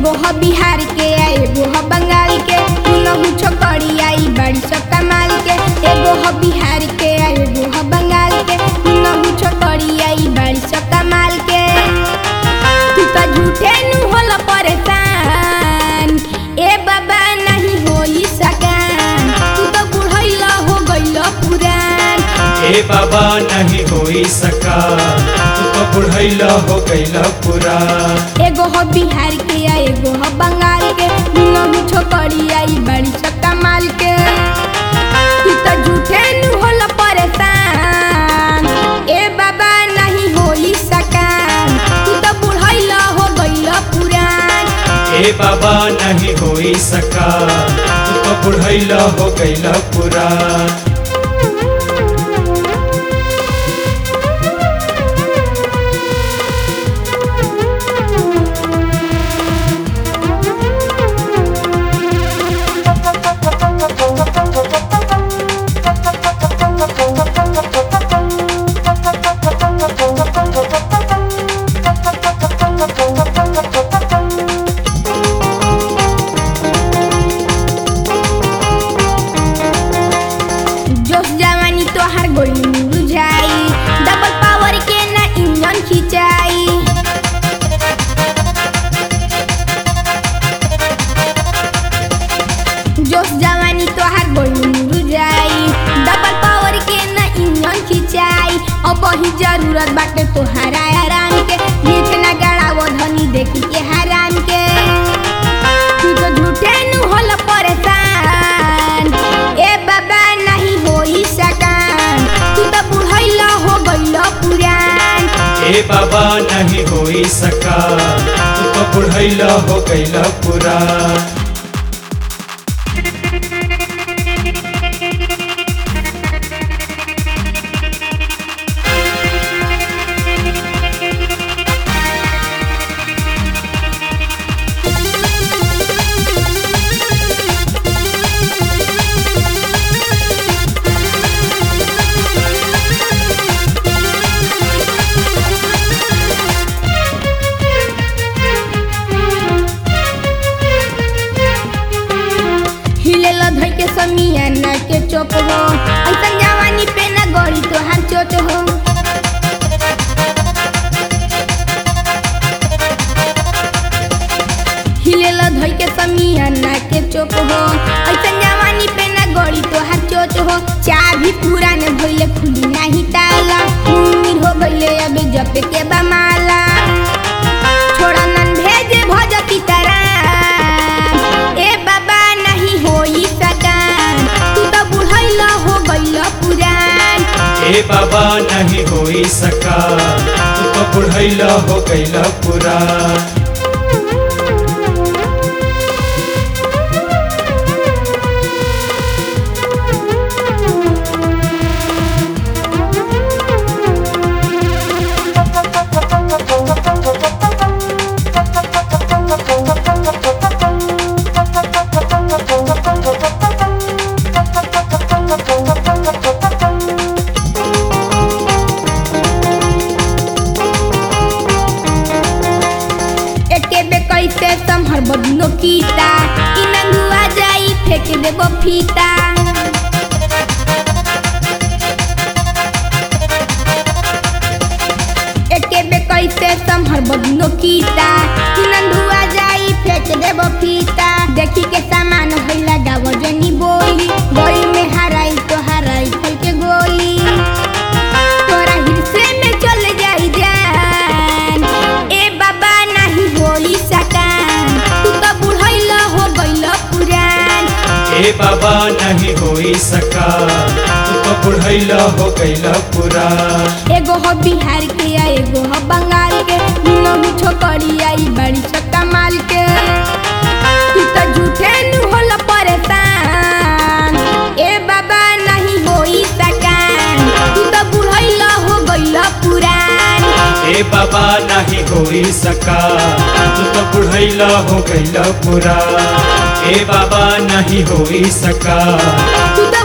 एगो ह बिहार के आ एगो ह बंगाल के दुनहु छोकरी आई बड़ी सब कमाल के एगो ह बिहार के आ एगो ह बंगाल के दुनहु छोकरी आई बड़ी सब कमाल के तू तो झूठे नु होला परेशान ए बाबा नहीं होई सकान तू तो बुढ़ैला हो गइल पुरान ए बाबा नहीं होई सका तू तो बुढ़ैला हो गईला पूरा एगो हो बिहार के आ एगो हो बंगाल के दुनों छोकरी आई बड़ी सब कमाल के तू तो झूठे नु होला परेशान ए बाबा नहीं होई सकान तू तो बुढ़ैला हो गइल पुरान ए बाबा नहीं होई सका तू तो बुढ़ैला हो गईला पूरा जोश जवानी तोहार गोली मुरझाई डबल पावर के ना इंजन खिंचाई जोश जवानी तोहार गोली मुरझाई डबल पावर के ना इंजन खिंचाई अब ही जरूरत बाटे तोहारा आराम के नीच ना गड़ावो धनी देखी के हराम के तू तो झूठे नु होला परेशान ए बाबा नहीं होई सकान तू तो बुढ़ैला हो गइल पुरान ए बाबा नहीं होई सका तू तो बुढ़ैला हो गईला पूरा हिलेला धइ के समिया ना के चोप हो ऐसन जवानी पे ना गड़ी तोहार चोट हो हिलेला धइ के समिया ना के चोप हो ऐसन जवानी पे ना गड़ी तोहार चोट हो चाबी पूरा ने भइले खुली नाही ताला उम्मीद हो गइले अबे जपे के बमाला छोड़ा नन भेजे भजती तरह ए बाबा नहीं होई सकान तू तो बुढ़ैला हो गइल पुरान ए बाबा नहीं होई सका तू तो बुढ़ैला हो गईला पूरा एके बे कैसे संभर बदनो कीता इ नंगुआ जाई फेंक देबो फीता एके बे कैसे संभर बदनो कीता इ नंगुआ जाई फेंक देबो फीता देखी के सामान भइला गाव जनी बोली गोली में हराई तो हराई फल के गोली तोरा हिस्से में चल जाई जान ए बाबा नहीं होई सकान तू तो बुढ़ैला हो गइल पुरान ए बाबा नहीं होई सका तू तो बुढ़ैला हो गईला पूरा एगो हो बिहार के आ एगो हो बंगाल के दुनों छोकरी आई बड़ी सब कमाल के तू तो झूठे नु होला परेशान ए बाबा नहीं होई सकान तू तो बुढ़ैला हो गइल पुरान ए बाबा नहीं होई सका तू तो बुढ़ैला हो गईला पूरा ए बाबा नहीं होई सका तू तो